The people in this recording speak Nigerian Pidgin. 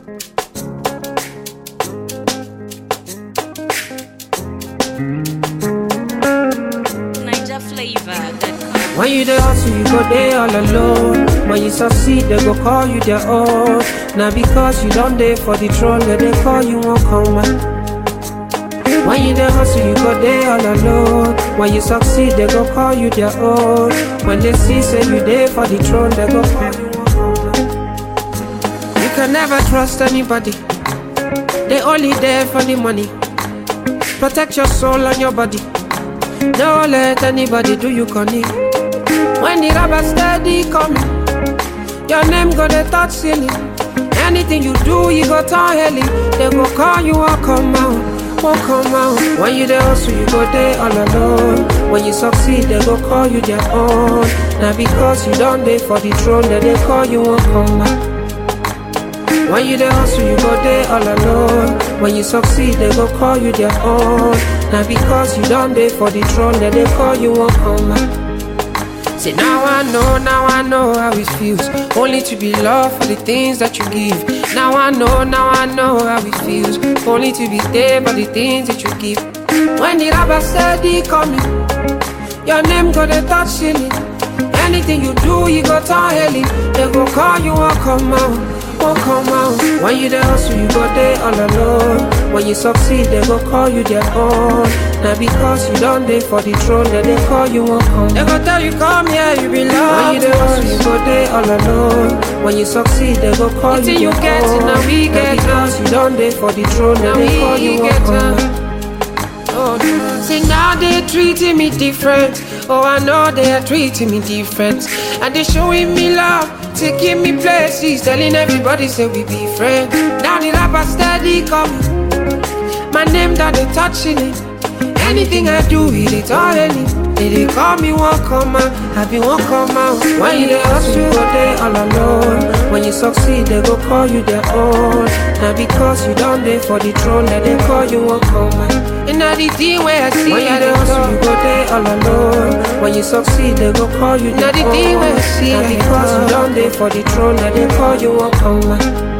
Niger flavor. That When you dey hustle, you go there all alone. When you succeed, they go call you their own. Now because you don't there for the throne, that they call you won't come back. When you dey hustle, you go there all alone. When you succeed, they go call you their own. When they see say you there for the throne, they go call you won't come back. You can never trust anybody. They only there for the money. Protect your soul and your body. Don't let anybody do you corny. When the rubber steady coming, your name go the touch ceiling. Anything you do, you go turn heli. They go call you, won't come out, won't come out. When you there hustle, you go there all alone. When you succeed, they go call you their own. Now because you don't there for the throne, then they call you, won't come out. When you dey hustle, you go there all alone. When you succeed, they go call you their own. Now because you done there for the throne, then they call you won't come back. Say now I know, now I know how it feels. Only to be loved for the things that you give. Now I know, now I know how it feels. Only to be there for the things that you give. When the rubber steady coming, your name go the touch ceiling. Anything you do, you go turn heli. They go call you, won't come out, won't come out. When you dey hustle, you go there all alone. When you succeed, they go call you their own. Now because you done there for the throne, then they call you, won't come. They go tell you come here, you belong. When you dey hustle, you go there all alone. When you succeed, they go call Until you you their get it, own. now we get because you done there for the throne, then Now they call we you, won't get come. it. Oh, no. See now they treating me different. Oh, I know they are treating me different. And they showing me love, taking me places, telling everybody say we be friends. Now the rapper steady coming. My name that they touching it. Anything I do, it is all any. They, they call me one come out, I be one come out. When you dey hustle, you go there all alone. When you succeed, they go call you their own. Now because you done there for the throne, then they call you one come out. And now the thing where I see, when you dey hustle, you go there all alone. When you succeed, they go call you Now their the thing own. where I see, Now I because you know. done there for the throne, then they call you one come out.